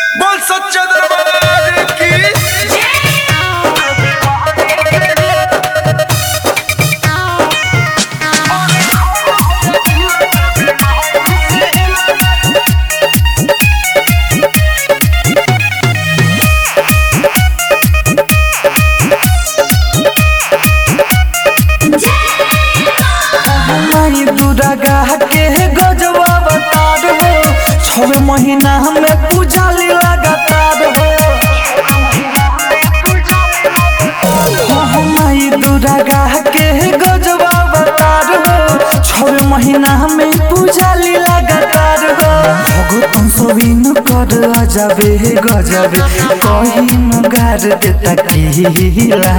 बोल सच्चा दरबार की माई दुर्गा के गजबा बतार हो छह महीना में पूजाली लगातार हो हाँ, माई दुर्गा के गजबा बतार हो छह महीना में पूजाली लगातार हो भगतन सोबिन कर अजबे गजबे कहीं गार के तकीला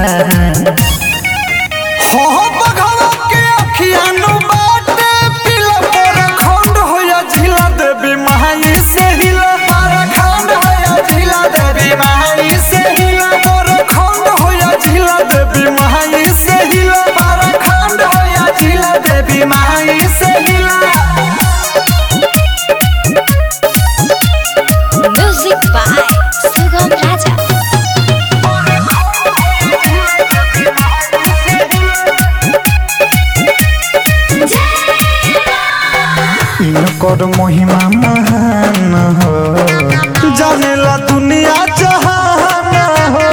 हो बघवा के अखियानु बाटे पिला पर खंड होया झिला देवी महाई से हिला पर खंड होया झिला देवी महाई से हिला पर खंड होया झिला देवी महाई से हिला पर खंड होया झिला देवी महाई से हिला Music by Sugam Raja. इनकर महिमा महान हो जानेला दुनिया जहान हो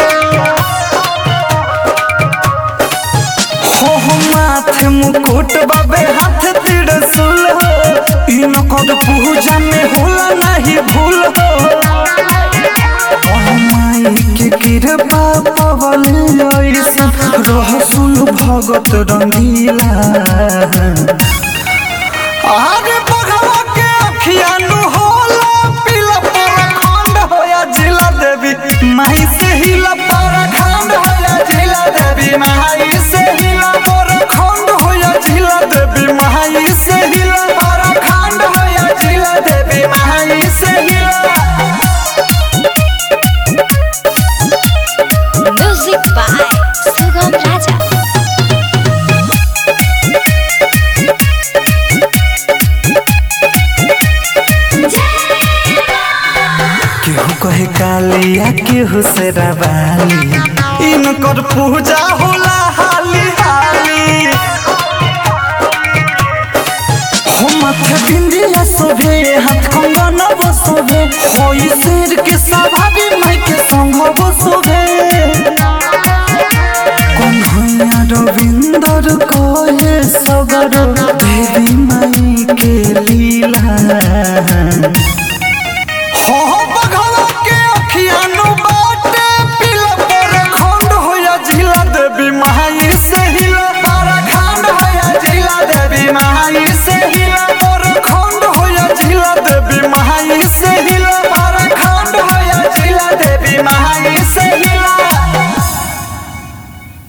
हो हो माथे मुकुट बाबे हाथ त्रिशूल हो इनकर पूजा में होला नहीं भूल हो ओ माई के कृपा पवल ऐसन रहसुल भगत रंगीला आगे बघवा के अखियानु होला पीला परखंड होया जिला देवी माई से हिला परखंड होया जिला देवी माई से हिला परखंड होया जिला देवी माई से हिला परखंड होया जिला देवी माई से हिला Music by Sugam Raja. केहू कहे कालिया केहू से रवाली इनकर पूजा होला हाली हाली हो माथे बिंदिया सोभे हाथ कंगन बसोभे होई शेर के सवारी माई के संग बसोभे कन्हैया रविंदर कहे सगर देवी माई के लीला हो बघवा के अखियानु बाटे पिला पर खंड होया झिला देवी महाई से हिला पर खंड होया झिला देवी महाई से हिला